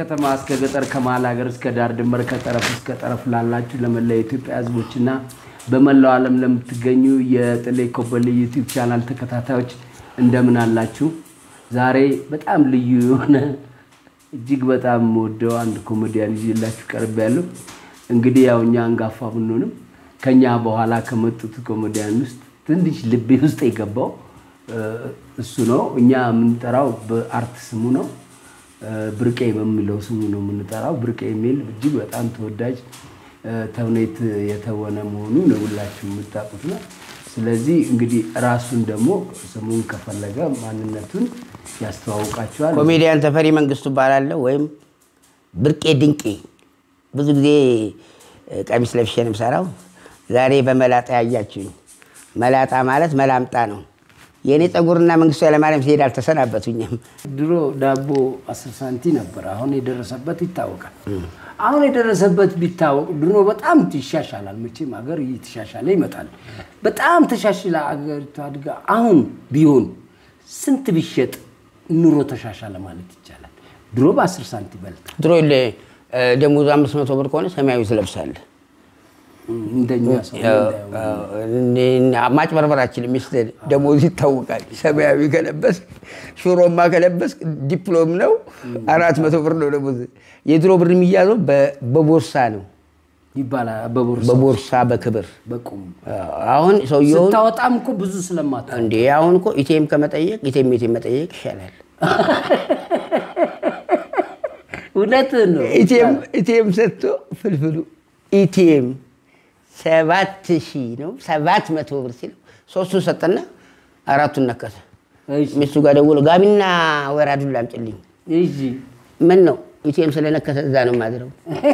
ከከተማ እስከ ገጠር ከመሀል ሀገር እስከ ዳር ድንበር ከጠረፍ እስከ ጠረፍ ላላችሁ ለመላው የኢትዮጵያ ሕዝቦችና በመላው ዓለም ለምትገኙ የጥሌ ኮበሌ ዩቲዩብ ቻናል ተከታታዮች እንደምን አላችሁ? ዛሬ በጣም ልዩ የሆነ እጅግ በጣም ወደው አንድ ኮሜዲያን ይዤላችሁ ቀርብ ያለው እንግዲህ ያው እኛ አንጋፋ ብንሆንም ከኛ በኋላ ከመጡት ኮሜዲያን ውስጥ ትንሽ ልቤ ውስጥ የገባው እሱ ነው። እኛ የምንጠራው በአርት ስሙ ነው። ብርቄ በሚለው ስሙ ነው የምንጠራው። ብርቄ የሚል እጅግ በጣም ተወዳጅ ተውኔት የተወነ መሆኑን ሁላችሁ የምታውቁት ነው። ስለዚህ እንግዲህ ራሱን ደግሞ ስሙን ከፈለገ ማንነቱን ያስተዋውቃቸዋል። ኮሜዲያን ተፈሪ መንግስቱ እባላለሁ ወይም ብርቄ ድንቄ። ብዙ ጊዜ ቀሚስ ለብሼ ነው የምሰራው። ዛሬ በመላጣ ያያችሁኝ። መላጣ ማለት መላምጣ ነው። የእኔ ፀጉርና መንግስቱ ኃይለማርያም ሲሄድ አልተሰናበቱኝም። ድሮ ዳቦ አስር ሳንቲ ነበር። አሁን የደረሰበት ይታወቃል። አሁን የደረሰበት ቢታወቅ ድሮ በጣም ይሻሻላል። መቼም ሀገር እየተሻሻለ ይመጣል። በጣም ተሻሽላ አገሪቷ አድጋ አሁን ቢሆን ስንት ቢሸጥ ኑሮ ተሻሻለ ማለት ይቻላል። ድሮ በአስር ሳንቲ ይበልጣል። ድሮ ደሞዙ አምስት መቶ ብር ከሆነ ሰማያዊ ትለብሳለህ። እንደኛ ሰው ማጭበርበራችን ሚስት ደሞዝ ይታወቃል። ሰማያዊ ከለበስ ሽሮማ ከለበስ ዲፕሎም ነው አራት መቶ ብር ነው ደሞዝ። የድሮ ብር የሚያዘው በቦርሳ ነው፣ ይባላል። በቦርሳ በቦርሳ በክብር በቁም አሁን ሰውየውን ስታወጣም እኮ ብዙ ስለማታ እንዴ አሁን እኮ ኢቴም ከመጠየቅ ኢቴም ኢቴም መጠየቅ ይሻላል። እውነትህን ነው። ኢቴም ኢቴም ሰጥቶ ፍልፍሉ ኢቴም ሰባት ሺህ ነው ሰባት መቶ ብር ሲለው ሶስቱን ሰጠና አራቱን ነከተ። እሺ፣ ሚስቱ ጋር ደውሎ ጋቢና ወራዱን ላምጭልኝ። እሺ። ምን ነው ኢቴም ስለነከተ እዛ ነው ማድረው።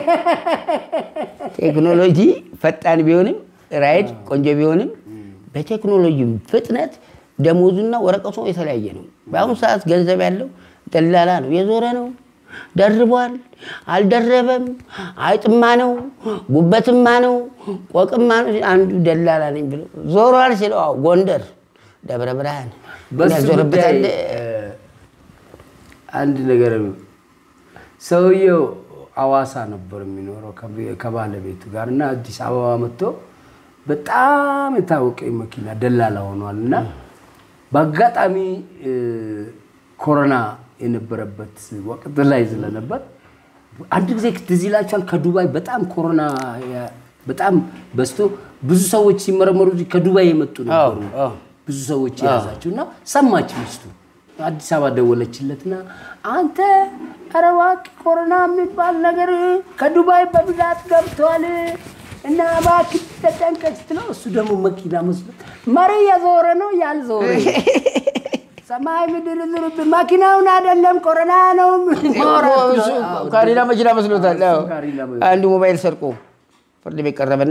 ቴክኖሎጂ ፈጣን ቢሆንም ራይድ ቆንጆ ቢሆንም በቴክኖሎጂ ፍጥነት ደሞዙና ወረቀቱ የተለያየ ነው። በአሁኑ ሰዓት ገንዘብ ያለው ደላላ ነው፣ የዞረ ነው። ደርቧል፣ አልደረበም፣ አይጥማ ነው፣ ጉበትማ ነው፣ ቆቅማ ነው። አንዱ ደላላ ነኝ ብሎ ዞሯል ሲለው አዎ ጎንደር፣ ደብረ ብርሃን በሱ ጉዳይ ያዞረበታል። እ፣ አንድ ነገር ሰውየው አዋሳ ነበር የሚኖረው ከቤ- ከባለቤቱ ጋር እና አዲስ አበባ መጥቶ በጣም የታወቀ መኪና ደላላ ሆኗል እና በአጋጣሚ እ፣ ኮሮና የነበረበት ወቅት ላይ ስለነበር አንድ ጊዜ ትዝ ይላችኋል ከዱባይ በጣም ኮሮና ያ- በጣም በዝቶ ብዙ ሰዎች ሲመረመሩ እዚህ ከዱባይ የመጡ ነበሩ አዎ፣ አዎ። ብዙ ሰዎች የያዛቸው እና ሰማች ሚስቱ አዲስ አበባ ደወለችለትና አንተ ኧረ እባክህ ኮሮና የሚባል ነገር ከዱባይ በብዛት ገብቷል እና እባክህ ተጠንቀቅ ስትለው እሱ ደግሞ መኪና መስሎት መሪ የዞረ ነው ያልዞረ ሰማይ ምድር ዙርብ መኪናውን አይደለም ኮሮና ነው ማውራት ነው። አዎ፣ ካሪና መኪና መስሎታል። አዎ። ካሪና መ- አንዱ ሞባይል ሰርቆ ፍርድ ቤት ቀረበና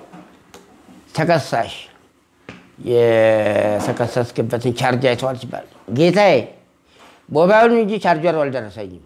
ተከሳሽ የተከሰስክበትን ቻርጅ አይተዋል ሲባል ጌታዬ ሞባይሉን እንጂ ቻርጀሩ አልደረሰኝም።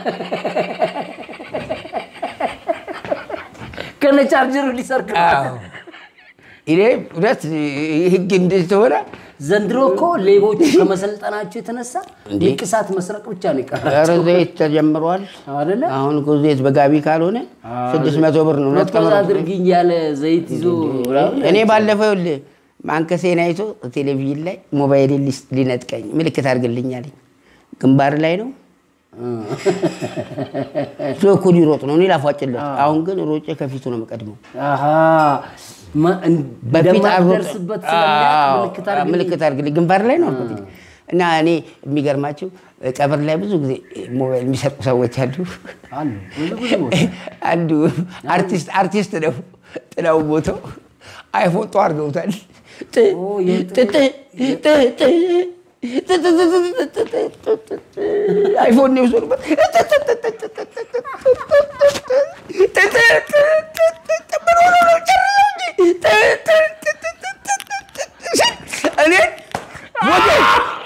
ከነ ቻርጀሩ ሊሰርቅ ነው። እኔ እውነት ህግ እንደሆነ ዘንድሮ እኮ ሌቦቹ ከመሰልጠናቸው የተነሳ እንዴ? ንቅሳት መስረቅ ብቻ ነው ኧረ የቀራቸው ዘይት ተጀምሯል። አይደለ? አሁን እኮ ዘይት በጋቢ ካልሆነ ስድስት መቶ ብር ነው። እውነት ፕሮፖዝ ቀመር አድርግኝ ያለ ዘይት ይዞ እኔ ባለፈው ይኸውልህ ማንከሴን አይቶ ቴሌቪዥን ላይ ሞባይል ሊነጥቀኝ ምልክት አድርግልኝ አለኝ። ግንባር ላይ ነው እሱ እኮ ሊሮጥ ነው፣ እኔ ላፏጭለት። አሁን ግን ሮጬ ከፊቱ ነው የምቀድመው። አሃ ማ- እን- በፊት አሮጥ እንደማትደርስበት ስለሚያውቅ ምልክት አድርግልኝ። ምልክት አድርግልኝ ግንባር ላይ ነው አልኩት። እና እኔ የሚገርማቸው ቀብር ላይ ብዙ ጊዜ ሞባይል የሚሰርቁ ሰዎች አሉ። አሉ ብዙ ብዙ ቦታ። አንዱ አርቲስት አርቲስት ነው ጥላው ቦታው አይፎን ጧ አድርገውታል። ጥ- ኦ፣ የጥ- ጥ- ጥ- ጥ- ጥ- አይፎን ነው የወሰዱበት። ምን ሆኖ ነው? ጨርሰው እንጂ። እኔ ሞዴል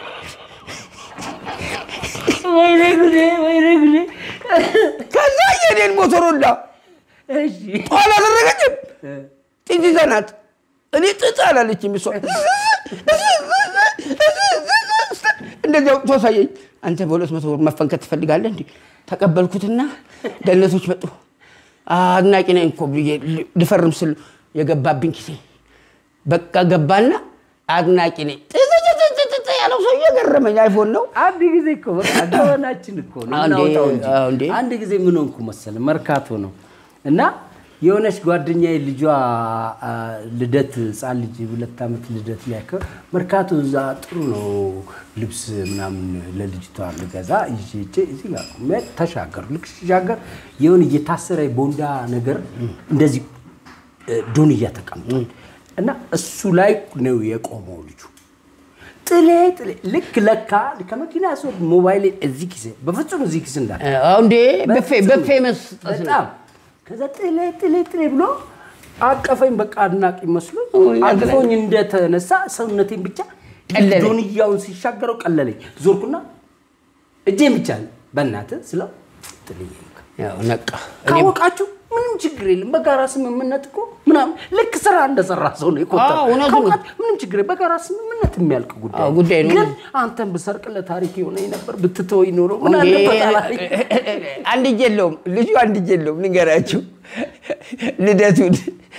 ወይኔ ጉዴ ወይኔ ጉዴ። ከዛ የኔን ሞቶሮላ እሺ ኋላ አደረገችም። ጥጅ ዘናት እኔ ጥጥ አላለችም እሷ እንደዚያው ተሳየኝ። አንተ በሁለት መቶ ብር መፈንከት ትፈልጋለህ? እንዲ ተቀበልኩትና ደህንነቶች መጡ። አድናቂ ነኝ እኮ ብዬ ልፈርም ስል የገባብኝ ጊዜ በቃ ገባና አድናቂ ነኝ ጥጥጥጥጥ ያለው ሰው እየገረመኝ አይፎን ነው አንድ ጊዜ እኮ በቃ ገበናችን እኮ ነው አንዴ፣ እናውጣው እንጂ። አዎ እንዴ። አንድ ጊዜ ምን ሆንኩ መሰለህ መርካቶ ነው እና የሆነች ጓደኛዬ ልጇ አ፣ ልደት ህፃን ልጅ ሁለት ዓመት ልደት ሊያከብር መርካቶ እዛ ጥሩ ነው ልብስ ምናምን ለልጅቷ ልገዛ ይዤ ሄጄ እዚህ ጋር ቆሜ ተሻገሩ። ልክ ሲሻገር የሆነ እየታሰረ ቦንዳ ነገር እንደዚህ እ፣ ዶንያ ተቀምጧል እና እሱ ላይ ነው የቆመው ልጁ ጥሌ ጥሌ ልክ ለካ ከመኪና ሰው ሞባይል እዚህ ኪስ በፍጹም እዚህ ኪስ እንዳለ አዎ እንዴ በፌ በፌ መስጠት ነው። በጣም ከዛ ጥሌ ጥሌ ጥሌ ብሎ አቀፈኝ። በቃ አድናቂ መስሎ ውይ፣ አቅፎኝ እንደተነሳ ሰውነቴን ብቻ ቀለለኝ። ዶንያውን ሲሻገረው ቀለለኝ። ዞርኩና እጄን ብቻ በእናትህ ስለው ጥልዬ ያው ነቃ እኔም ካወቃችሁ ምንም ችግር የለም። በጋራ ስምምነት እኮ ምናምን ልክ ስራ እንደሰራ ሰው ነው የቆጠረው። አዎ፣ እውነቱን ነው። ካወቃችሁ ምንም ችግር የለም። በጋራ ስምምነት የሚያልቅ ጉዳይ አዎ፣ ጉዳይ ነው። ግን አንተን ብሰርቅ ለታሪክ የሆነኝ ነበር ብትተወኝ ኖሮ ምን እንዴ፣ አለበት አላለኝ። አንድ እጅ የለውም ልጁ አንድ እጅ የለውም። ንገራችሁ ልደቱን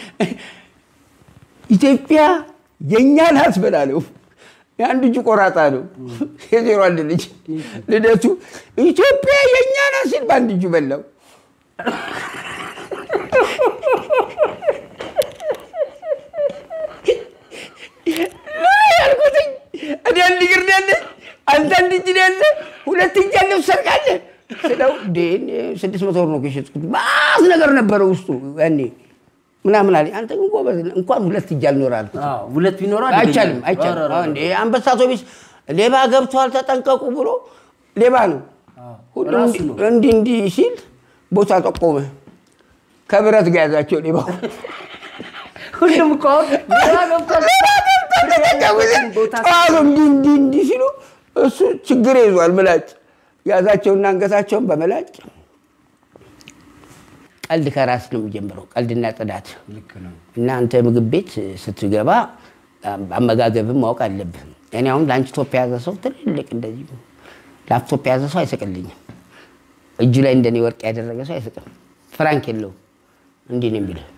ኢትዮጵያ የእኛ ናት በላለው። የአንድ እጁ ቆራጣ ነው። የዜሮ አንድ ልጅ ልደቱ ኢትዮጵያ የእኛ ናት ሲል በአንድ እጁ በላው። ለምን ያልኩትኝ እኔ አንድ እግር ነው ያለኝ፣ አንተ አንድ እጅ ነው ያለ፣ ሁለት እጅ ያለው ትሰርቃለህ ስለው እንዴ እኔ ስድስት መቶ ብር ነው የሸጥኩት። ባስ ነገር ነበረ ውስጡ ያኔ ምናምን አለኝ። አንተ ግን ጎበዝ ነህ፣ እንኳን ሁለት እጅ አልኖር አልኩት። አዎ፣ ሁለት ቢኖረው አደገኛ አይቻልም ነው። አይቻልም። ኧረ፣ ኧረ፣ አዎ፣ እንዴ አንበሳ አውቶቢስ ሌባ ገብቷል ተጠንቀቁ ብሎ ሌባ ነው ሁሉም ራሱ እንዲህ- ነው። እንዲህ እንዲህ ሲል ቦታ ጠቆመ። ከብረት ጋር ያዛቸው ሌባው ሁሉም እኮ አሁን ሌላ ገብቷል። ቦታ ጣሉ እንዲህ እንዲህ እንዲህ ሲሉ እሱ ችግር ይዟል። ምላጭ ያዛቸውና አንገታቸውን በመላጭ ቀልድ ከራስ ነው የሚጀምረው፣ ቀልድና ጽዳት ልክ ነው። እና አንተ ምግብ ቤት ስትገባ አመጋገብን ማወቅ አለብህ። እኔ አሁን ላንችቶፕ የያዘ ሰው ትልልቅ እንደዚህ ላፕቶፕ የያዘ ሰው አይስቅልኝም። እጁ ላይ እንደኔ ወርቅ ያደረገ ሰው አይስቅም። ፍራንክ የለውም። እንዲህ ነው የሚልህ።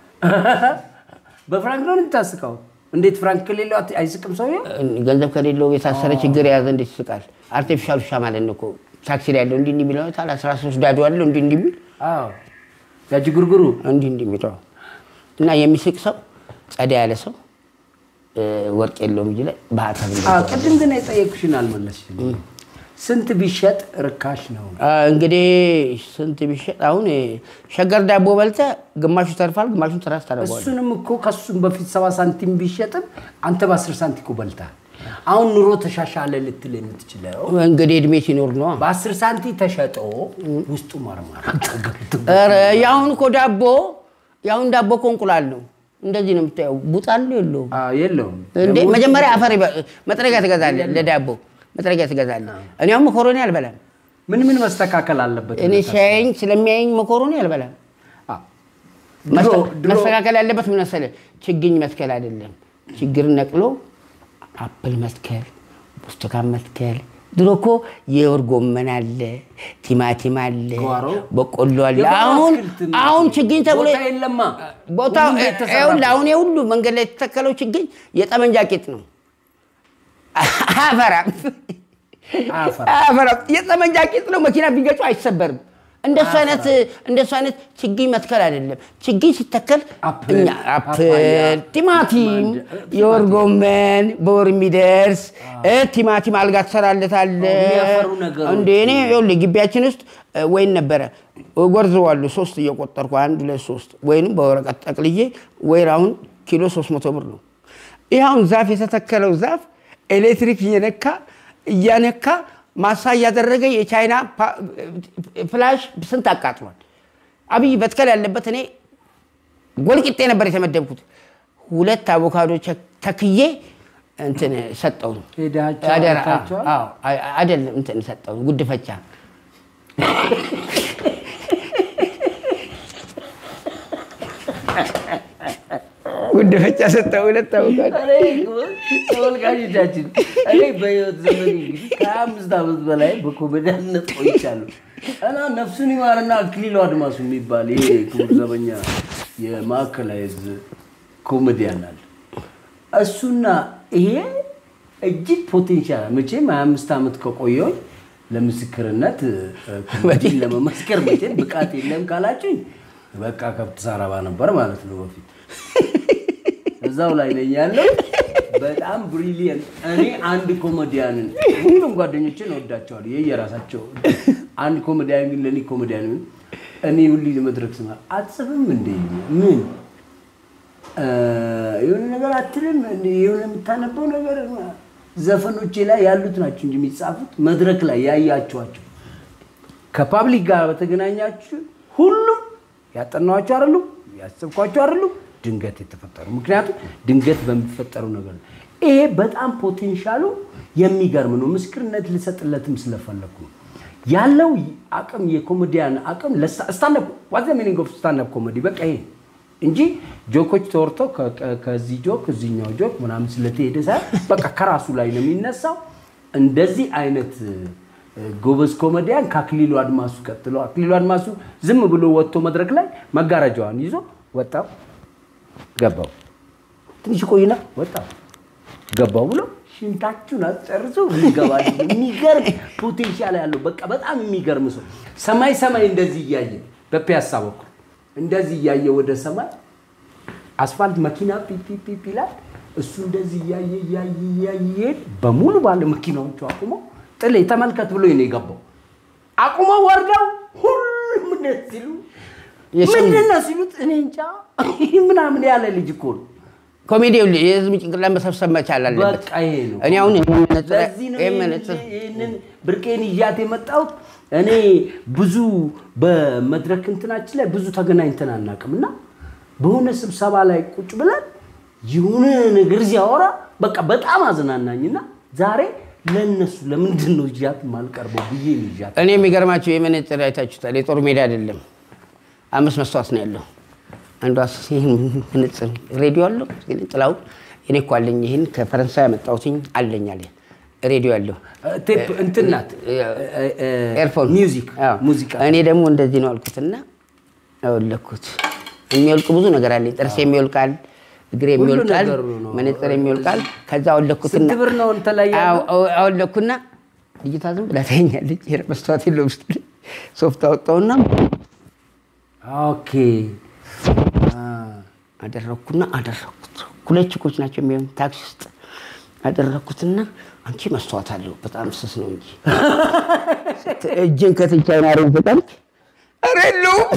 በፍራንክ ነው የምታስቀው። እንዴት ፍራንክ ከሌለው አት- አይስቅም ሰውዬው? ገንዘብ ከሌለው የታሰረ ችግር የያዘ እንዴት ይስቃል? አርቲፊሻል ውሻ ማለት ነው እኮ ታክሲ ላይ ያለው እንዲህ እንዲህ የሚለው ታል 13 ዳዶ አለው እንዲህ እንዲህ የሚል አዎ ያጅ ጉርጉሩ እንዲህ እንዲህ የሚለው እና የሚስቅ ሰው ጸዳ ያለ ሰው እ፣ ወርቅ የለውም እጅ ላይ በሀሳብ እንደዛ አዎ፣ ቅድም ግን የጠየኩሽን አልመለስሽም። ስንት ቢሸጥ ርካሽ ነው? አ፣ እንግዲህ ስንት ቢሸጥ አሁን እ፣ ሸገር ዳቦ በልተ ግማሹ ተርፋል፣ ግማሹን ትራስ ታደርገዋለህ። እሱንም እኮ ከሱም በፊት ሰባ ሳንቲም ቢሸጥም አንተ በአስር ሳንቲም እኮ በልተሃል። አሁን ኑሮ ተሻሻለ ልትል የምትችለው እንግዲህ እድሜ ሲኖር ነው። በአስር ሳንቲም ተሸጦ ውስጡ ማርማር ተገብቶ ኧረ የአሁን እኮ ዳቦ የአሁን ዳቦ እኮ እንቁላል ነው። እንደዚህ ነው የምታየው። ቡጣል የለውም አዎ፣ የለውም እንዴ መጀመሪያ አፈር ይበ- መጥረጊያ ትገዛለህ፣ ለዳቦ መጥረጊያ ትገዛለህ። እኔ አሁን መኮሮኒ አልበላም። ምን ምን መስተካከል አለበት? እኔ ሲያየኝ ስለሚያየኝ መኮሮኒ አልበላም። አዎ። ድሮ መስተ- ድሮ መስተካከል ያለበት ምን መሰለህ? ችግኝ መትከል አይደለም፣ ችግር ነቅሎ አፕል መትከል፣ ብርቱካን መትከል። ድሮ እኮ የወር ጎመን አለ፣ ቲማቲም አለ፣ ጓሮ? በቆሎ አለ። የጓሮ አሁን አትክልት ነው። አሁን ችግኝ ተብሎ ቦታ የለማ ቦታ ሁሉም ቤት ተሰራ። ይኸውልህ፣ አሁን የሁሉ መንገድ ላይ የተተከለው ችግኝ የጠመንጃ ቂጥ ነው። አያፈራም አያፈራም። አያፈራም። የጠመንጃ ቂጥ ነው። መኪና ቢገጩ አይሰበርም። እንደሱ አይነት እንደሱ አይነት ችግኝ መትከል አይደለም። ችግኝ ሲተከል አፕል፣ እኛ ፓፓያ፣ አፕል፣ ቲማቲም፣ ማንድ- የወር ጎመን በወር የሚደርስ እ ቲማቲም አልጋ ትሰራለታለህ። የሚያፈሩ ነገሮች። እንደ እኔ ይኸውልህ ግቢያችን ውስጥ እ፣ ወይን ነበረ ጎርዘዋለሁ። ሶስት እየቆጠርኩ አንድ ሁለት ሶስት ወይንም በወረቀት ጠቅልዬ ወይራውን ኪሎ ሶስት መቶ ብር ነው። ይህ አሁን ዛፍ የተተከለው ዛፍ ኤሌክትሪክ እየነካ እያነካ ማሳ እያደረገ የቻይና ፓ- ፍላሽ ስንት አቃጥሏል። አብይ በትከል ያለበት እኔ ጎልቂጤ ነበር የተመደብኩት። ሁለት አቮካዶ ቸ- ተክዬ እንትን ሰጠው ነው ሄዳችሁ አደራ አይታችኋል? አዎ፣ አይ- አይደለም እንትን ሰጠው ጉድፈቻ ጉደፈቻ ሰጠው ሁለት ታውቃል። ተመልካቾቻችን እኔ በህይወት ዘመን እንግዲህ ከሀያ አምስት ዓመት በላይ በኮሜዲያነት ቆይቻለሁ እና ነፍሱን ይማርና አክሊሉ አድማሱ የሚባል ይሄ ክቡር ዘበኛ የማዕከላዊ ዕዝ ኮሜዲያን አለ። እሱና ይሄ እጅግ ፖቴንሻል መቼም ሀያ አምስት ዓመት ከቆየሁኝ ለምስክርነት ኮሜዲን ለመመስከር መቼም ብቃት የለም ካላችሁኝ በቃ ከብት ሳረባ ነበር ማለት ነው በፊት እዛው ላይ ነኝ ያለው። በጣም ብሪሊየንት። እኔ አንድ ኮሜዲያንን ሁሉም ጓደኞችን እወዳቸዋለሁ፣ ይህ የራሳቸው አንድ ኮሜዲያን ግን ለእኔ ኮሜዲያን ምን እኔ ሁሉ ለመድረክ ስማ አትጽፍም እንደ ምን እ የሆነ ነገር አትልም እንደ የሆነ የምታነበው ነገር ዘፈኖቼ ላይ ያሉት ናቸው እንጂ የሚጻፉት መድረክ ላይ ያያቸዋቸው ከፓብሊክ ጋር በተገናኛችሁ ሁሉም ያጠናኋቸው አይደሉም፣ ያሰብኳቸው አይደሉም፣ ድንገት የተፈጠሩ ምክንያቱም ድንገት በሚፈጠሩ ነገር ነው። ይሄ በጣም ፖቴንሻሉ የሚገርም ነው። ምስክርነት ልሰጥለትም ስለፈለኩ ነው ያለው አቅም የኮሜዲያን አቅም ስታንዳፕ ዋት ሚኒንግ ኦፍ ስታንዳፕ ኮሜዲ በቃ ይሄ እንጂ ጆኮች ተወርተው ከ- ከ- ከዚህ ጆክ እዚህኛው ጆክ ምናምን ስለተሄደ ሳይሆን በቃ ከራሱ ላይ ነው የሚነሳው። እንደዚህ አይነት እ፣ ጎበዝ ኮሜዲያን ከአክሊሉ አድማሱ ቀጥሎ አክሊሉ አድማሱ ዝም ብሎ ወጥቶ መድረክ ላይ መጋረጃዋን ይዞ ወጣው ገባው፣ ትንሽ ቆይና ወጣው ገባው ብሎ ሽንታችሁን አስጨርሶ ይገባል። የሚገርም ፖቴንሻል ያለው በቃ በጣም የሚገርም ሰው ሰማይ ሰማይ እንደዚህ እያየ በፒያሳ በኩል እንደዚህ እያየ ወደ ሰማይ አስፋልት መኪና ፒፒፒ ይላል። እሱ እንደዚህ እያየ እያየ እያየ ይሄድ በሙሉ ባለ መኪናዎቹ አቁሞ ጥሌ ተመልከት ብሎ ነው የገባው። አቁመው ወርደው ሁሉም እንደዚህ ሲሉ የሰው- ምንድን ነው ሲሉት እኔ እንጃ ምናምን ያለ ልጅ እኮ ነው። ኮሜዲው የህዝብ ጭንቅላት መሰብሰብ መቻል አለበት። በቃ ይሄ ነው። እኔ አሁን ይሄን መነጽር- ለዚህ ነው ይሄን ይህንን- መነጽር ይህንን ብርቄን ይዣት የመጣሁት። እኔ ብዙ በመድረክ እንትናችን ላይ ብዙ ተገናኝተን አናውቅም እና በሆነ ስብሰባ ላይ ቁጭ ብለን የሆነ ነገር ሲያወራ በቃ በጣም አዝናናኝና ዛሬ ለእነሱ ለምንድን ነው ይዣት የማልቀርበው ብዬ ነው ይዣት እኔ የሚገርማቸው የመነጽር አይታችሁታል። የጦር ሜዳ አይደለም፣ አምስት መስታወት ነው ያለው። አንዷ ይህን መነጽር ሬዲዮ አለው ጥላውን እኔ እኮ አለኝ ይህን ከፈረንሳይ ያመጣሁትኝ አለኝ አለ ሬዲዮ ያለው ቴፕ እንትን ናት ኤርፎን ሚውዚክ አዎ። ሙዚቃ እኔ ደግሞ እንደዚህ ነው አልኩትና አወለኩት። የሚወልቅ ብዙ ነገር አለኝ። ጥርስ የሚወልቃል፣ እግር ሁሉ የሚወልቃል፣ ነገሩ ነው። መነጽር የሚወልቃል። ከዛ አወለኩትና ስንት ብር ነው እንትን ላይ ያለው? አዎ፣ አወለኩና ልጅቷ ዝም ብላ ታየኛለች። መስተዋት የለውም ስትል ሶፍት አወጣውና ኦኬ አ፣ አደረኩና አደረኩት። ሁለት ችኮች ናቸው የሚሆን ታክሲ ውስጥ አደረኩትና አንቺ መስተዋት አለው በጣም ስስ ነው እንጂ እጅን ከትቻይን አረግ በጣም ኧረ የለውም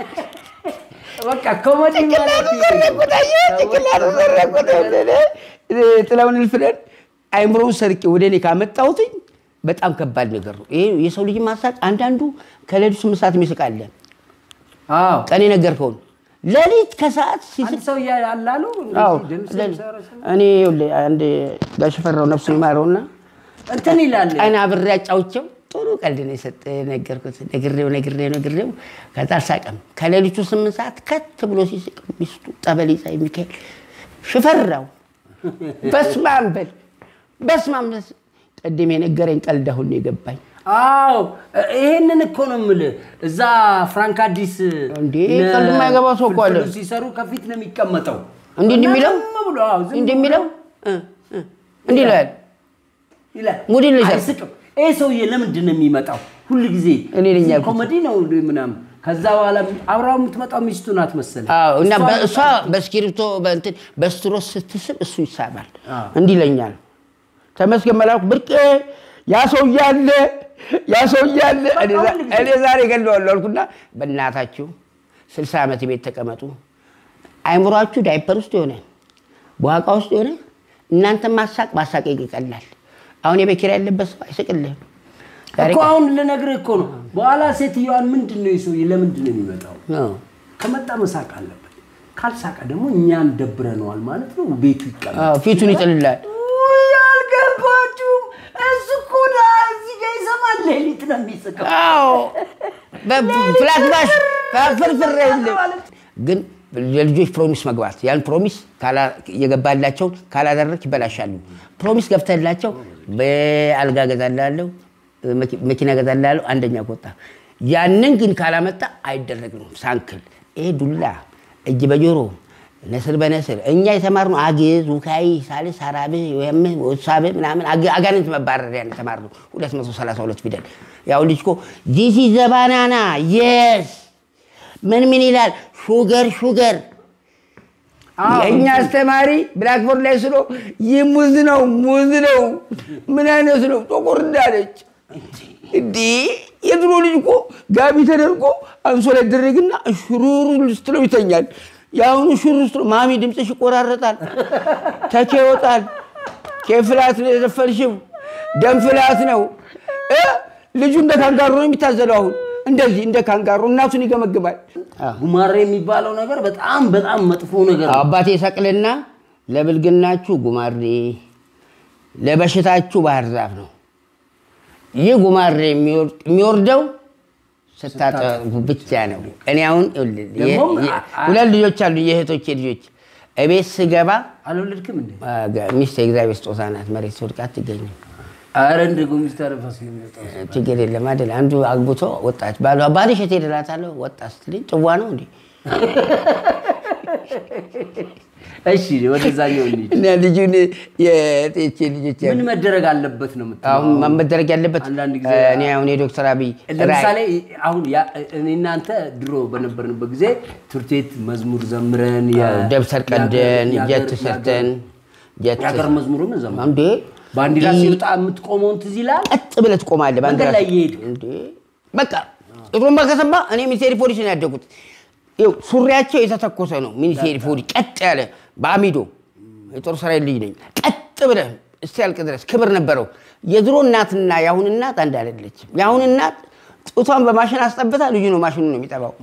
በቃ ኮሜዲ ማለት ይሄ ነው። ጥላውን እልፍነን አይምሮውን ሰርቄ ወደ እኔ ካመጣሁትኝ በጣም ከባድ ነገር ነው። ይሄ የሰው ልጅ ማሳቅ አንዳንዱ ከሌሊቱ ስምንት ሰዓት የሚስቅ አለ። አዎ ቀን የነገርከውን ሌሊት ከሰዓት ሲስቅ አንድ ሰው ያላሉ አዎ፣ ድምፅ ሌሊት። ሰረሰ እኔ ይኸውልህ አንድ ጋሽ ፈራው ነፍሱን ይማረውና እንትን ይላል ቀን አብሬ አጫውቼው ጥሩ ቀልድ ነው የሰጠ ነገርኩት። ነግሬው ነግሬው ነግሬው ከዛ አልሳቀም። ከሌሊቱ ስምንት ሰዓት ከት ብሎ ሲስቅ ሚስቱ ጠበል ይዛ የሚካሄድ ሽፈራው በስማም በል በስማም በስ- ቅድም የነገረኝ ቀልድ አሁን ነው የገባኝ። አዎ ይሄንን እኮ ነው የምልህ። እዛ ፍራንክ አዲስ እንዴ፣ እነ ቀልድ የማይገባው ሰው እኮ አለ። ፍልፍሉ ሲሰሩ ከፊት ነው የሚቀመጠው። እንዲህ እንዲህ እና የሚለው ዝም ብሎ አዎ፣ ዝም እንዲህ ብሎ የሚለው እ፣ እ፣ እንዲህ ይላል። ይላል። ሙድ ይልሻል። አይስቅም። ይሄ ሰውዬ ለምንድን ነው የሚመጣው? ሁል ጊዜ እኔ ነኝ እዚህ ያልኩት። ኮሜዲ ነው ምናምን። ከዛ በኋላ አብራው የምትመጣው ሚስቱ ናት መሰለኝ። አዎ እና እሷ በእሷ በእስክሪብቶ በእንትን በስትሮስ ስትስብ እሱ ይሳባል። አዎ። እንዲህ ይለኛል። ተመስገን መላኩ ብርቄ ያ ሰውዬ አለ ያ ሰውዬ አለ። እኔ ዛ- ሁልጊዜ። እኔ ዛሬ ገለዋለሁ አልኩና በእናታችሁ ስልሳ ዓመት ቤት ተቀመጡ። አይምሯችሁ ዳይፐር ውስጥ የሆነ በዋቃ ውስጥ የሆነ እናንተ ማሳቅ ማሳቅ ይቀላል። አሁን የቤት ኪራይ ያለበት ሰው አይስቅልህም። ዛሬ እኮ አሁን ልነግርህ እኮ ነው። በኋላ ሴትዮዋን ምንድን ነው የሰውዬ ለምንድን ነው የሚመጣው? አዎ። ከመጣ መሳቅ አለበት። ካልሳቀ ደግሞ እኛን ደብረነዋል ማለት ነው። ቤቱ ይቀላል። አዎ፣ ፊቱን ይጥልላል። ውይ አልገባችሁም። እሱ እኮ ዳ እዚህ ጋር ይሰማል። ሌሊት ነው የሚስቀው። አዎ ፍላት ባሽ ፍርፍር የለም። ግን ለልጆች ፕሮሚስ መግባት ያን ፕሮሚስ ካላ- የገባላቸውን ካላደረግ ይበላሻሉ። ፕሮሚስ ገብተላቸው በአልጋ ገዛላለሁ፣ መኪ- መኪና ገዛላለሁ፣ አንደኛ ከወጣ ያንን ግን ካላመጣ አይደረግም። ሳንክል ይሄ ዱላ እጅ በጆሮ ነስር በነስር እኛ የተማርነው አግዝ፣ ውካይ፣ ሳልስ፣ አራብህ፣ ወይምህ፣ ወሳብህ ምናምን አግ- አጋንንት መባረሪያ ነው የተማርነው 232 ፊደል። ያው ልጅ እኮ ዚሲ ዘባናና የስ ምን ምን ይላል ሹገር ሹገር አዎ። የእኛ አስተማሪ ብላክቦርድ ላይ ስሎ ይህ ሙዝ ነው ሙዝ ነው ምን አይነት ነው ጥቁር እንዳለች እንዲህ የድሮ ልጅ እኮ ጋቢ ተደርጎ አንሶላ ይደረግና ሹሩሩ ስትለው ይተኛል። የአሁኑ ሹሩ ስትለው ማሚ ድምፅሽ ይቆራረጣል፣ ተኬ ይወጣል። ኬፍላት ነው የዘፈንሽው፣ ደም ፍላት ነው እ ልጁ እንደ ካንጋሮ ነው የሚታዘለው። አሁን እንደዚህ እንደ ካንጋሮ እናቱን ይገመግማል። ጉማሬ የሚባለው ነገር በጣም በጣም መጥፎ ነገር ነው። አባቴ ሰቅልና ለብልግናችሁ ጉማሬ ለበሽታችሁ ባህር ዛፍ ነው። ይህ ጉማሬ የሚወር- የሚወርደው ስታጠቡ ብቻ ነው። እኔ አሁን ይኸውልህ፣ የ- ደግሞም የ- አ- አ- ሁለት ልጆች አሉ፣ የእህቶቼ ልጆች። እቤት ስገባ አልወለድክም እንዴ? አ፣ ገ- ሚስት የእግዚአብሔር ስጦታ ናት። መሬት ስወድቅ አትገኝም። አረ እንደ ጎሚስታ ረፋስ የሚወጣው ችግር የለም አይደል? አንዱ አግብቶ ወጣች። ባሏ ባልሽ የት ሄደ እላታለሁ። ወጣ ስትለኝ ጽዋ ነው እንዴ? እሺ፣ ወደዛኛው እንሂድ። እና ልጁን የጤቼ ልጆች ምን መደረግ አለበት ነው የምትለው? አሁን መደረግ ያለበት አንዳንድ ጊዜ እኔ አሁን የዶክተር አብይ ለምሳሌ አሁን ያ- እኔ እናንተ ድሮ በነበርንበት ጊዜ ትምህርት ቤት መዝሙር ዘምረን የ- ደብተር ቀደን የሀገር- ጀት ሰርተን ጀት የሀገር መዝሙርን ዘምረን እንዴ ባንዲራ ይህ- ሲወጣ የምትቆመውን ትዝ ይላል። ቀጥ ብለህ ትቆማለህ። ባንዲራ መንገድ ላይ እየሄድክ። እንዴ በቃ ጥሩምባ ከሰማ እኔ ሚኒስቴር ፖሊስ ነው ያደጉት። ይኸው ሱሪያቸው የተተኮሰ ነው። ሚኒስቴር ፖሊስ ቀጥ ያለ በአሚዶ የጦር ሰራዊት ልጅ ነኝ። ቀጥ ብለህ እስኪያልቅ ድረስ ክብር ነበረው። የድሮ እናትና የአሁን እናት አንድ አይደለችም። የአሁን እናት ጡቷን በማሽን አስጠብታ ልጁ ነው ማሽኑ ነው የሚጠባው።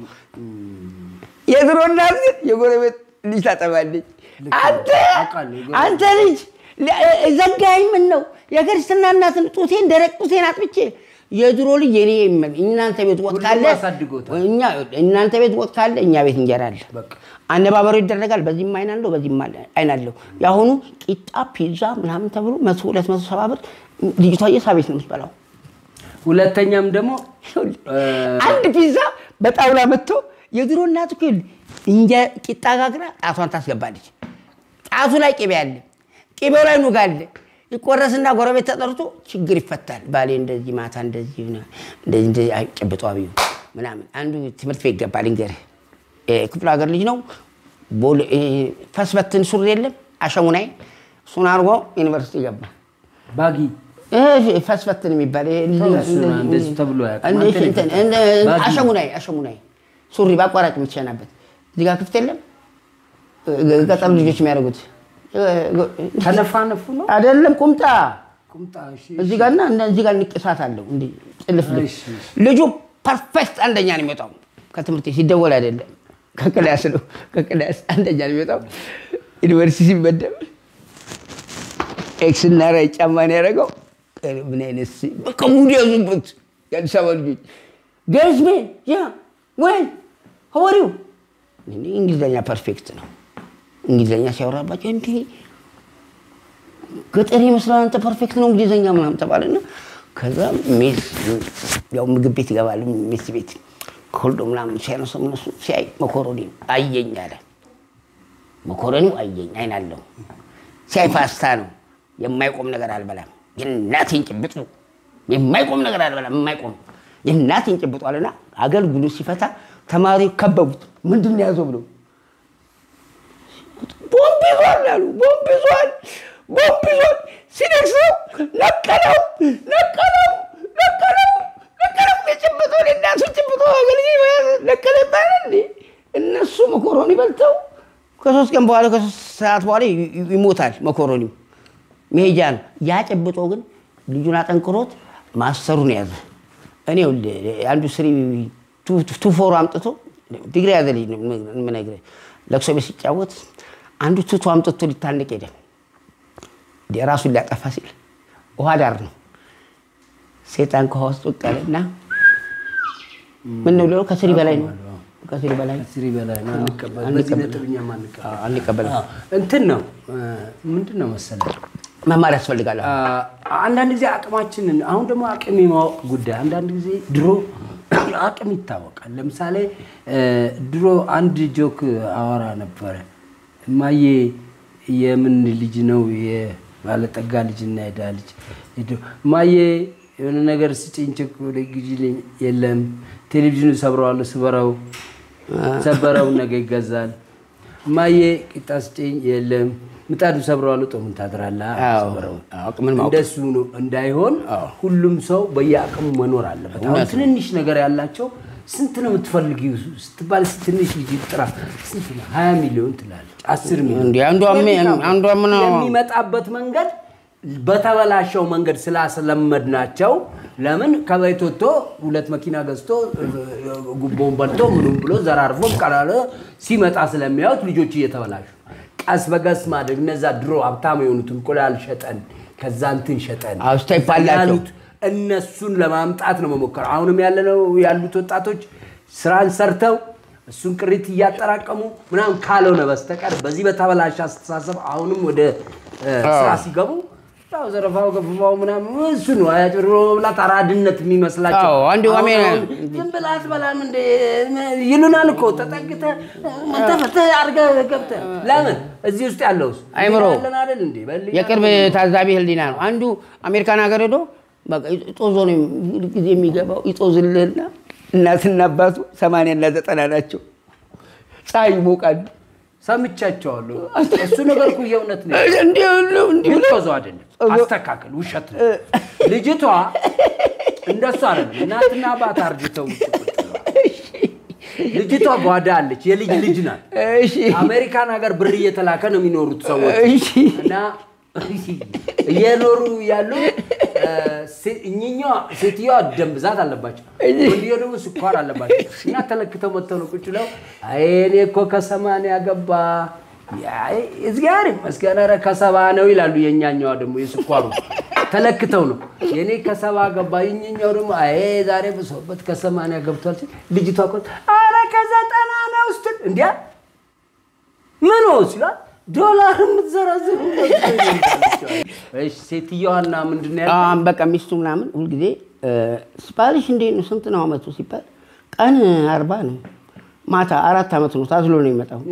የድሮ እናት ግን የጎረቤት ልጅ ታጠባለች። አንተ አውቃለሁ፣ የጎረቤት አንተ ልጅ ለ- ዘጋኝ ምን ነው የክርስትና እናትን ጡቴን ደረቅ ጡቴን አጥብቼ የድሮ ልጅ የኔ ይመ- እናንተ ቤት ወጥ ሁሉም ካለ አሳድጎታል። እኛ እናንተ ቤት ወጥ ካለ እኛ ቤት እንጀራ አለ። በቃ አነባበሩ ይደረጋል። በዚህም አይን አለው በዚህም አለ- አይን አለው። የአሁኑ ቂጣ ፒዛ ምናምን ተብሎ መቶ ሁለት መቶ ሰባ ብር ልጅቷ የሳ ቤት ነው የምትበላው። ሁለተኛም ደግሞ አንድ ፒዛ በጣውላ መጥቶ የድሮ እናት እኮ ይኸውልህ እንጀ ቂጣ ጋግራ ጣቷን ታስገባለች። ጣቱ ላይ ቅቤ አለ፣ ቅቤው ላይ ኑግ አለ። ይቆረስና ጎረቤት ተጠርቶ ችግር ይፈታል። ባሌ እንደዚህ ማታ እንደዚህ ሆነ፣ እንደዚህ እንደዚህ አይ ጭብጦ አብዩ ምናምን። አንዱ ትምህርት ቤት ገባ ልንገርህ፣ ክፍለ ሀገር ልጅ ነው። ቦሌ- ይሄ ፈስበትን ሱሪ የለም አሸሙናይ፣ እሱን አድርጎ ዩኒቨርሲቲ ገባ። ባጊ ይሄ ፈስፈትን የሚባል ይሄ እሱን እንደዚህ ተብሎ አያውቅም። እንደ- አንተ እንትን- ነህ። እንደ- ባጊ። አሸሙናይ አሸሙናይ ሱሪ በአቋራጭ የምትሸናበት እዚህ ጋር ክፍት የለም። ገጠር ልጆች የሚያደርጉት ተነፋነፉ ነው አይደለም ቁምጣ ቁምጣ። እሺ፣ እዚህ ጋርና እንደ- እዚህ ጋር ንቅሳት አለው እንዲህ ጥልፍ ልፍ እሺ፣ እሺ። ልጁ ፐርፌክት አንደኛ ነው የሚወጣው። ከትምህርት ቤት ሲደወል አይደለም ከክላስ ነው ከክላስ አንደኛ ነው የሚወጣው። ዩኒቨርሲቲ ሲመደብ ኤክስ እና ራይ ጫማ ነው ያደረገው። ምን አይነት ሲ- በቃ ሙድ ያዙበት የአዲስ አበባ ልጆች ገዝሜ ያ ወይ ሀዋሪው እንግሊዝኛ ፐርፌክት ነው። እንግሊዝኛ ሲያወራባቸው እንዲህ ገጠር ይመስላል አንተ ፐርፌክት ነው እንግሊዝኛ ምናምን ተባለና ከዛ ሜስ ያው ምግብ ቤት ይገባል ሜስ ቤት ከሁሉ ምናምን ሲያነሱ እነሱ ሲያይ መኮሮኒ አየኝ አለ። መኮረኒው አየኝ አይን አለው። ሲያይ ፓስታ ነው። የማይቆም ነገር አልበላም። የእናቴን ጭብጡ የማይቆም ነገር አልበላም። የማይቆም የእናቴን ጭብጡ አለና አገልግሎ ሲፈታ ተማሪ ከበቡት። ምንድን ነው ያዘው ብለው ቦምብ ይዟል አሉ። ቦምብ ይዟል፣ ቦምብ ይዟል። ሲነክሰው ነቀለው፣ ነቀለው፣ ነቀለው፣ ነቀለው። የጭብጦ የእናቱ ጭብጦ አገልጋይ መያዝ ነቀለ ይባላል እንዴ? እነሱ መኮሮኒ በልተው ከሶስት ቀን በኋላ ከሶስት ሰዓት በኋላ ይ- ይ- ይሞታል መኮሮኒው። መሄጃ ነው። ያ ጨብጦ ግን ልጁን አጠንክሮት ማስተሩን ያዘ። እኔ ይኸውልህ አንዱ ስሪ ቱፎሮ አምጥቶ ዲግሪ ያዘ ልጅ ነው የምነግርህ። ለቅሶ ቤት ሲጫወት አንዱ ቱቶ አምጥቶ ሊታነቅ ሄደ። ራሱን ሊያጠፋ ሲል ውሃ ዳር ነው። ሴጣን ከውሃ ውስጥ ወቀለና ምን ነው ብለው ከስሪ በላይ ነው ከስሪ በላይ ከስሪ በላይ ነው አንቀበል በዚህ ነጥብ እኛም አንቀበል አንቀበልም። እንትን ነው ምንድን ነው መሰለህ መማር ያስፈልጋል። አንዳንድ ጊዜ አቅማችንን አሁን ደግሞ አቅም የማወቅ ጉዳይ አንዳንድ ጊዜ ድሮ አቅም ይታወቃል። ለምሳሌ ድሮ አንድ ጆክ አወራ ነበረ። እማዬ የምን ልጅ ነው? የባለጠጋ ልጅ እና የድሃ ልጅ። እማዬ የሆነ ነገር ስጭኝ፣ ቸኮሌት ግዢልኝ። የለም ቴሌቪዥኑ ሰብረዋለሁ፣ ስበረው። ሰበረው፣ ነገ ይገዛል። እማዬ ቂጣ ስጭኝ። የለም ምጣዱ ሰብረዋለሁ፣ ጦሙን ታድራለህ። አዎ፣ ሰብረው። አቅምን ማወቅ እንደሱ ነው እንዳይሆን ሁሉም ሰው በየአቅሙ መኖር አለበት። አሁን ትንንሽ ነገር ያላቸው ስንት ነው የምትፈልጊው ስትባል ትንሽ ልጅ ጥራ ስንት ነው? ሀያ ሚሊዮን ትላለች፣ አስር ሚሊዮን እንዲህ አንዷ ምን- አንዷ ምን የሚመጣበት መንገድ በተበላሸው መንገድ ስላስለመድናቸው ለምን ከቤት ወጥቶ ሁለት መኪና ገዝቶ ጉቦውን በልቶ ምኑም ብሎ ዘራርፎ ቀላለ ሲመጣ ስለሚያዩት ልጆች እየተበላሹ ቀስ በቀስ ማድረግ እነዛ ድሮ ሀብታም የሆኑት እንቁላል ሸጠን ከዛ እንትን ሸጠን አዎ፣ ስቴፕ አላቸው። ያሉት እነሱን ለማምጣት ነው መሞከር። አሁንም ያለነው ያሉት ወጣቶች ስራን ሰርተው እሱን ቅሪት እያጠራቀሙ ምናምን ካልሆነ በስተቀር በዚህ በተበላሸ አስተሳሰብ አሁንም ወደ እ፣ ስራ ሲገቡ ያው ዘረፋው ገፍፋው ምናምን እሱ ነው አያጭበርብሮ መብላት አራድነት የሚመስላቸው። አዎ፣ አንዱ አሁን አሜን- አሁን ዝም ብለህ አትበላም እንደ ይሉናል እኮ ተጠግተህ መንተፈተህ አድርገህ ገብተህ ለምን እዚህ ውስጥ ያለው አይምሮ ያለን አይደል እንዴ በህሊና የቅርብ ታዛቢ ህሊና ነው። አንዱ አሜሪካን ሀገር ሄዶ በቃ ጦዞ ነው ሁል ጊዜ የሚገባው ይጦዝልህና እናትና አባቱ ሰማንያና ዘጠና ናቸው። ፀሐይ ይሞቃል። ሰምቻቸዋለሁ። እሱ ነገር እኮ የእውነት ነው። እንዲህ ሁሉ እንዲህ ሁሉ ልትወዘው አይደለም፣ አስተካከል። ውሸት ነው። ልጅቷ እንደሱ አይደለም። እናትና አባት አርጅተው ውጭ ቁጭ ብለዋል። ልጅቷ ጓዳ አለች፣ የልጅ ልጅ ናት። እሺ አሜሪካን ሀገር ብር እየተላከ ነው የሚኖሩት ሰዎች እሺ እና እየኖሩ ያሉ እኚኛዋ ሴትዮዋ ደም ብዛት አለባቸው፣ ወንድየው ደግሞ ስኳር አለባቸው። እና ተለክተው መጥተው ነው ቁጭ ብለው አይ እኔ እኮ ከሰማንያ ገባ እግዚአብሔር ይመስገን ኧረ ከሰባ ነው ይላሉ። የእኛኛዋ ደግሞ የስኳሩ ተለክተው ነው የእኔ ከሰባ ገባ፣ የእኛኛው ደግሞ አይ ዛሬ ብሶበት ከሰማንያ ገብቷል ሲል ልጅቷ እኮ ኧረ ከዘጠና ነው ስትል እንዲያ ምን ሲሏል ዶላር የምትዘረዝሩ ሴትዮዋና ምንድን ነው ያለው? አሁን በቃ ሚስቱ ምናምን ሁልጊዜ ባልሽ እንዴት ነው ስንት ነው አመቱ ሲባል ቀን አርባ ነው ማታ አራት አመት ነው ታዝሎ ነው የሚመጣው።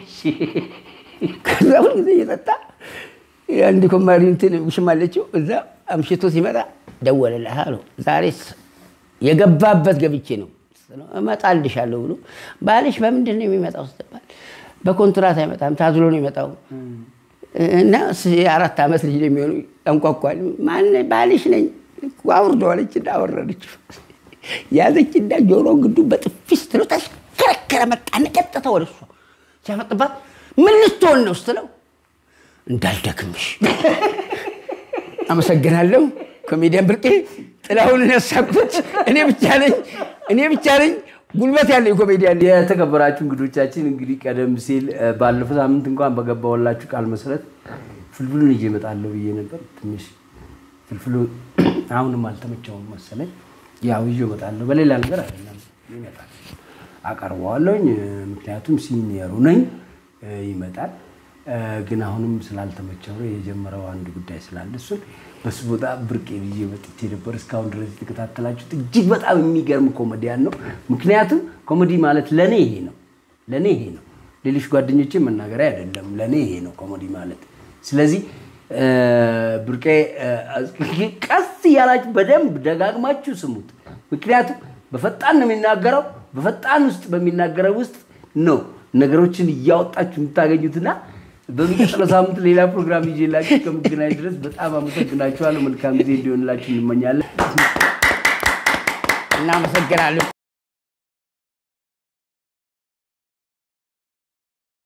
ከዛ ሁልጊዜ እየጠጣ አንድ ኮማሪ እንትን ውሽማለችው እዛ አምሽቶ ሲመጣ ደወለልህ አለው ዛሬስ የገባበት ገብቼ ነው እመጣልሻለሁ ብሎ ባልሽ በምንድን ነው የሚመጣው ስትባል በኮንትራት አይመጣም ታዝሎ ነው የሚመጣው እና የአራት ዓመት ልጅ ነው የሚሆኑ ያንኳኳል ማን ባልሽ ነኝ አውርደዋለች እና አወረደችው ያዘች እና ጆሮ ግዱ በጥፊ ስትለው ተሽከረከረ መጣና ቀጥታ ወደ እሷ ሲያፈጥባት ምን ልትሆን ነው ስትለው እንዳልደክምሽ አመሰግናለሁ ኮሜዲያን ብርቄ ጥላሁን ነሳኩት እኔ ብቻ ነኝ እኔ ብቻ ነኝ ጉልበት ያለኝ ኮሜዲያን ነኝ። የተከበራችሁ እንግዶቻችን እንግዲህ ቀደም ሲል እ፣ ባለፈው ሳምንት እንኳን በገባሁላችሁ ቃል መሰረት ፍልፍሉን ይዤ እመጣለሁ ብዬ ነበር። ትንሽ ፍልፍሉ አሁንም አልተመቸውም መሰለኝ። ያው ይዤ እመጣለሁ፣ በሌላ ነገር አይደለም ይመጣል፣ አቀርበዋለሁኝ። እ፣ ምክንያቱም ሲኒየሩ ነኝ፣ እ፣ ይመጣል። እ፣ ግን አሁንም ስላልተመቸው ነው የጀመረው አንድ ጉዳይ ስላለ እሱን በሱ ቦታ ብርቄ ብዬ መጥቼ ነበር። እስካሁን ድረስ የተከታተላችሁት እጅግ በጣም የሚገርም ኮሜዲያን ነው። ምክንያቱም ኮሜዲ ማለት ለእኔ ይሄ ነው፣ ለእኔ ይሄ ነው። ሌሎች ጓደኞቼ መናገሪያ አይደለም፣ ለእኔ ይሄ ነው ኮሜዲ ማለት። ስለዚህ እ፣ ብርቄ እ፣ ቀስ እያላችሁ በደንብ ደጋግማችሁ ስሙት። ምክንያቱም በፈጣን ነው የሚናገረው። በፈጣን ውስጥ በሚናገረው ውስጥ ነው ነገሮችን እያወጣችሁ የምታገኙትና በሚቀጥለው ሳምንት ሌላ ፕሮግራም ይዤላችሁ እስከምገናኝ ድረስ በጣም አመሰግናችኋለሁ። መልካም ጊዜ እንዲሆንላችሁ እንመኛለን። እናመሰግናለን።